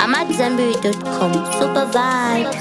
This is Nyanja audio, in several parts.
AmadZanbury.com. Super vibes.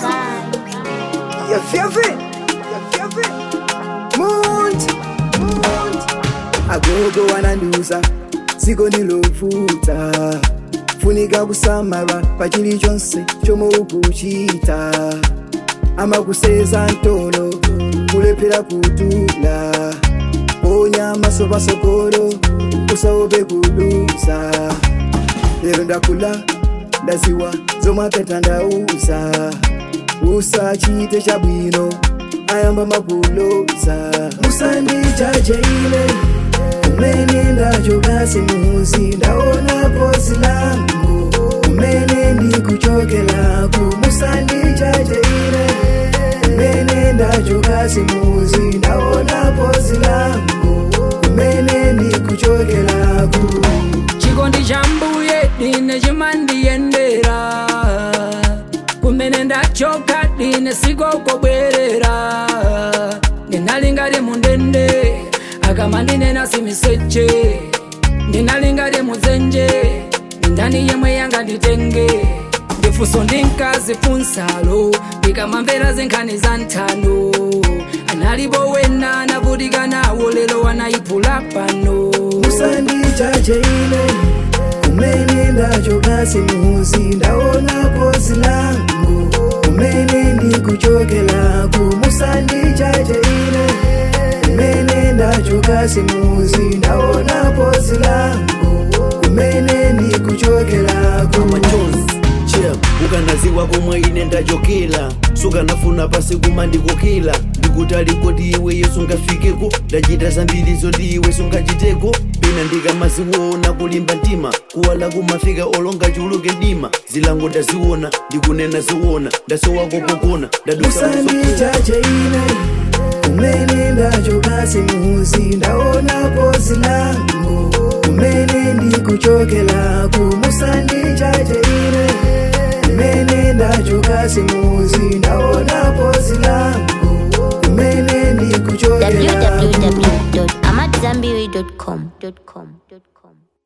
You feel it? You feel it? Munt, munt. agogo wanandiuza dziko ndilovuta funika kusamala pa chilichonse chomwe ukuchita amakuseza mtolo kulephera kutula ponya maso pasogolo usaope kudusa lero ndakula ndaziwa zomwe apeta ndauza usachite chabwino ayamba makuloza musandijaje ine kumene ndachoka simuzi ndaona pozi langu kumene ndikuchokelaku musandijaje ine kumene ndachoka simuzi ndaona pozi langu kumene ndikuchokelaku chikondi cha mbuye dine chimandiyendera kumene ndachoka dine sikokobwerera ndinalingati mundende akamandinena simiseche ndinalingati mudzenje ndani yemwe yanganditenge ndifunso ndinkazifunsalo ndikamamvera zinkhani za nthano analipo wena anavutika nawo lero wanayiphula pano musandijaje ine kumene ndachoka simuzi ndaona pozi langu kumene ndikuchokelaku musandijaje ine kumene ndachoka simuzi ndaona pozi langu kumene ndikuchokelaku machozi chep ukanaziwa komwe ine ndachokera sukanafuna pasi kuma ndikokera ndikuti alikoti iwe yesu ngafikeko ndachita zambiri zoti iwe sungachiteko pena ndikamaziona kulimba mtima kuwala kumafika olonga chuluke mdima zilango ndaziona ndikunena ziwona ndasowa kopokona ndadusa musandijaje ine kumene ndachoka simuzi ndaona pozi langu kumene ndikuchokelaku musandijaje ine kumene ndachoka simuzi ndaona pozi langu kumene ndikuchokelaku www.amadzanbury.com.